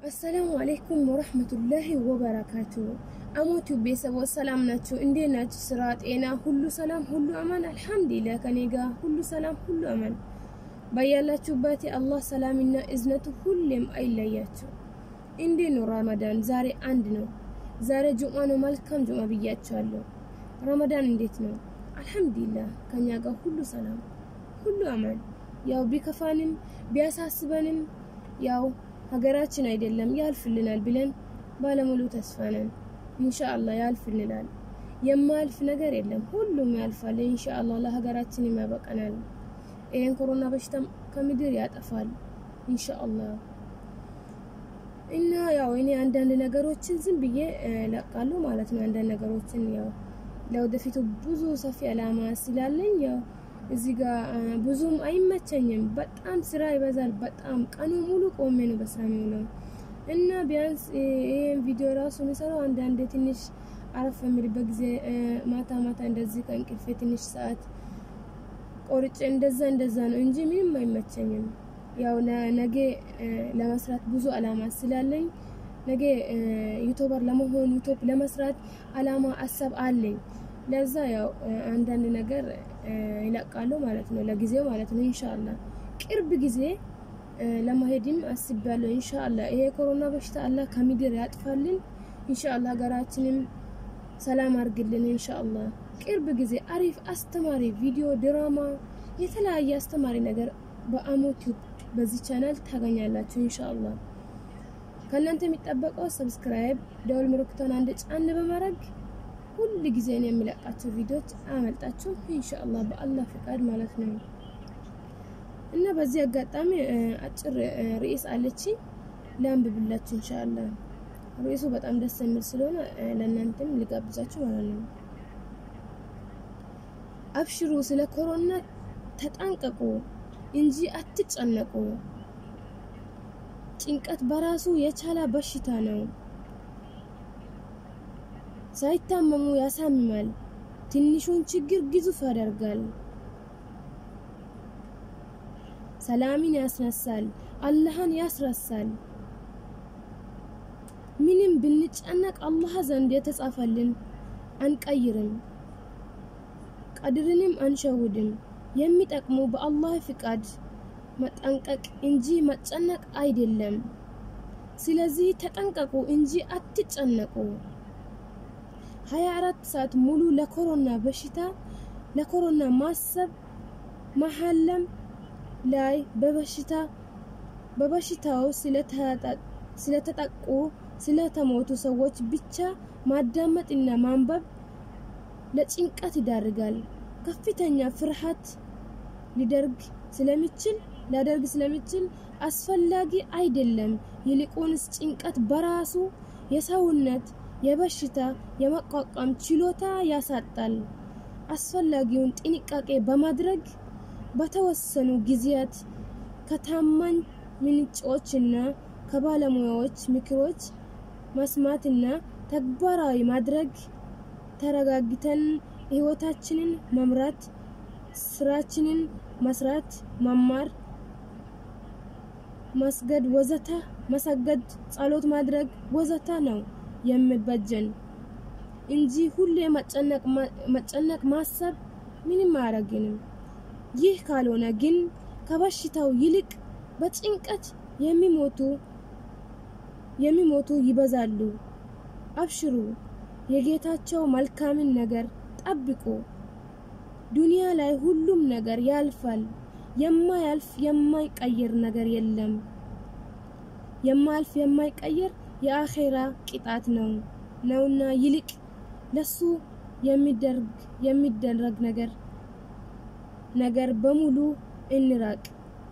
አሰላሙ አሌይኩም ወረህመቱላሂ ወበረካቱ። አሞቱ ቤተሰቦች ሰላም ናችሁ? እንዴት ናችሁ? ስራ፣ ጤና ሁሉ ሰላም፣ ሁሉ አማን? አልሐምዱሊላህ ከኔ ጋር ሁሉ ሰላም፣ ሁሉ አማን። በያላችሁበት የአላህ ሰላምና እዝነቱ ሁሌም አይለያችሁ። እንዴት ነው ረመዳን? ዛሬ አንድ ነው። ዛሬ ጁምዓ ነው። መልካም ጁምዓ ብያችኋለሁ። ረመዳን እንዴት ነው? አልሐምዱሊላህ ከኛ ጋር ሁሉ ሰላም፣ ሁሉ አማን። ያው ቢከፋንም ቢያሳስበንም ያው ሀገራችን አይደለም ያልፍልናል ብለን ባለሙሉ ተስፋ ነን። ኢንሻአላህ ያልፍልናል። የማያልፍ ነገር የለም፣ ሁሉም ያልፋል። ኢንሻአላህ ለሀገራችን ያበቃናል። ይሄን ኮሮና በሽታ ከምድር ያጠፋል ኢንሻአላህ። እና ያው እኔ አንዳንድ ነገሮችን ዝም ብዬ ለቃለሁ ማለት ነው። አንዳንድ ነገሮችን ያው ለወደፊቱ ብዙ ሰፊ አላማ ስላለኝ ያው እዚህ ጋር ብዙም አይመቸኝም። በጣም ስራ ይበዛል። በጣም ቀኑ ሙሉ ቆሜ ነው በስራ የሚውለው እና ቢያንስ ይሄን ቪዲዮ ራሱ የሚሰራው አንዳንዴ ትንሽ አረፍ የሚልበት ጊዜ ማታ ማታ እንደዚህ ከእንቅልፌ ትንሽ ሰዓት ቆርጬ እንደዛ እንደዛ ነው እንጂ ምንም አይመቸኝም። ያው ነገ ለመስራት ብዙ አላማ ስላለኝ ነገ ዩቱበር ለመሆን ዩቱብ ለመስራት አላማ አሰብ አለኝ። ለዛ ያው አንዳንድ ነገር ይለቃሉ ማለት ነው፣ ለጊዜው ማለት ነው። ኢንሻአላህ ቅርብ ጊዜ ለመሄድም አስቤያለሁ። ኢንሻአላህ ይሄ ኮሮና በሽታ አላህ ከምድር ያጥፋልን። ኢንሻአላህ ሀገራችንም ሰላም አድርግልን። ኢንሻአላህ ቅርብ ጊዜ አሪፍ አስተማሪ ቪዲዮ፣ ድራማ፣ የተለያየ አስተማሪ ነገር በአሞ ቲዩብ በዚህ ቻናል ታገኛላችሁ። ኢንሻአላህ ከእናንተ የሚጠበቀው ሰብስክራይብ፣ ደወል ምልክቷን አንድ ጫን በማድረግ ሁል ጊዜ ነው የሚለቃቸው ቪዲዮዎች አመልጣችሁ ኢንሻአላህ በአላህ ፍቃድ ማለት ነው። እና በዚህ አጋጣሚ አጭር ርዕስ አለች ላንብብላችሁ ኢንሻአላህ። ርዕሱ በጣም ደስ የሚል ስለሆነ ለእናንተም ልጋብዛችሁ ማለት ነው። አብሽሩ፣ ስለ ኮሮና ተጠንቀቁ እንጂ አትጨነቁ። ጭንቀት በራሱ የቻለ በሽታ ነው። ሳይታመሙ ያሳምማል። ትንሹን ችግር ግዙፍ ያደርጋል። ሰላምን ያስነሳል። አላህን ያስረሳል። ምንም ብንጨነቅ አላህ ዘንድ የተጻፈልን አንቀይርም፣ ቀድርንም አንሸውድም። የሚጠቅሙ በአላህ ፍቃድ መጠንቀቅ እንጂ መጨነቅ አይደለም። ስለዚህ ተጠንቀቁ እንጂ አትጨነቁ። 24 ሰዓት ሙሉ ለኮሮና በሽታ ለኮሮና ማሰብ መሐለም ላይ በበሽታ በበሽታው ስለተጠቁ ስለተሞቱ ሰዎች ብቻ ማዳመጥና ማንበብ ለጭንቀት ይዳርጋል። ከፍተኛ ፍርሃት ሊደርግ ስለሚችል ሊያደርግ ስለሚችል አስፈላጊ አይደለም። ይልቁንስ ጭንቀት በራሱ የሰውነት የበሽታ የመቋቋም ችሎታ ያሳጣል። አስፈላጊውን ጥንቃቄ በማድረግ በተወሰኑ ጊዜያት ከታማኝ ምንጮችና ከባለሙያዎች ምክሮች መስማትና ተግባራዊ ማድረግ ተረጋግተን ህይወታችንን መምራት፣ ስራችንን መስራት፣ መማር፣ መስገድ ወዘተ መሰገድ፣ ጸሎት ማድረግ ወዘተ ነው የሚበጀን እንጂ ሁሌ መጨነቅ ማሰብ ምንም አያረግንም። ይህ ካልሆነ ግን ከበሽታው ይልቅ በጭንቀት የሚሞቱ የሚሞቱ ይበዛሉ። አብሽሩ፣ የጌታቸው መልካምን ነገር ጠብቁ። ዱንያ ላይ ሁሉም ነገር ያልፋል። የማያልፍ የማይቀየር ነገር የለም። የማያልፍ የማይቀየር የአኼራ ቅጣት ነው ነውና ይልቅ ለሱ የሚደረግ የሚደረግ ነገር ነገር በሙሉ እንራቅ።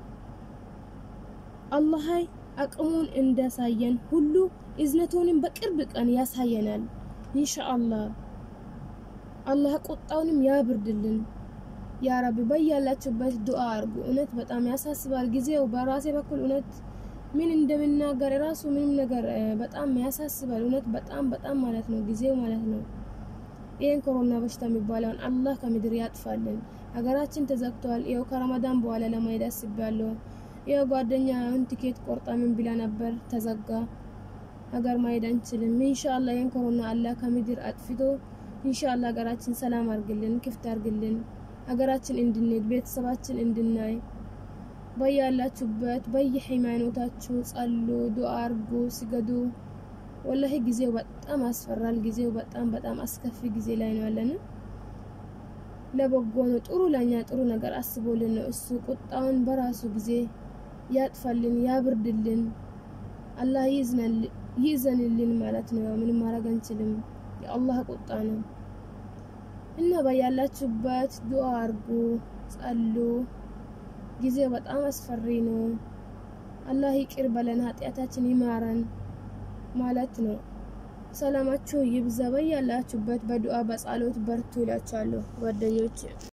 አላህ አቅሙን እንዳሳየን ሁሉ እዝነቱንም በቅርብ ቀን ያሳየናል ኢንሻአላህ። አላህ ቁጣውንም ያብርድልን። ያ ረቢ በያላችሁበት ዱአ አርጉ። እውነት በጣም ያሳስባል ጊዜው። በራሴ በኩል እውነት ምን እንደምናገር ራሱ ምንም ነገር በጣም ያሳስባል። እውነት በጣም በጣም ማለት ነው ጊዜው ማለት ነው። ይህን ኮሮና በሽታ የሚባለውን አላህ ከምድር ያጥፋልን። ሀገራችን ተዘግቷል። ይኸው ከረመዳን በኋላ ለመሄድ አስቤያለሁ። ያው ጓደኛ አሁን ቲኬት ቆርጣ ምን ብላ ነበር ተዘጋ። ሀገር ማሄድ አንችልም። ኢንሻአላህ ይህን ኮሮና አላህ ከምድር አጥፍቶ ኢንሻአላህ ሀገራችን ሰላም አርግልን፣ ክፍት አርግልን፣ ሀገራችን እንድንሄድ ቤተሰባችን እንድናይ በያላችሁበት በየሃይማኖታችሁ ጸሉ፣ ዱአ አርጉ፣ ስገዱ። ወላሂ ጊዜው በጣም አስፈራል። ጊዜው በጣም በጣም አስከፊ ጊዜ ላይ ነው ያለን። ለበጎ ነው። ጥሩ ለኛ ጥሩ ነገር አስቦልን ነው እሱ ቁጣውን በራሱ ጊዜ ያጥፋልን፣ ያብርድልን። አላህ ይዘንልን ማለት ነው። ያው ምንም ማድረግ አንችልም። የአላህ ቁጣ ነው እና በያላችሁበት ዱአ አርጉ፣ ጸሉ። ጊዜው በጣም አስፈሪ ነው። አላህ ይቅር በለን፣ ኃጢአታችን ይማረን ማለት ነው። ሰላማችሁ ይብዛ። በያላችሁበት በዱአ በጸሎት በርቱ ይላችኋለሁ ጓደኞች።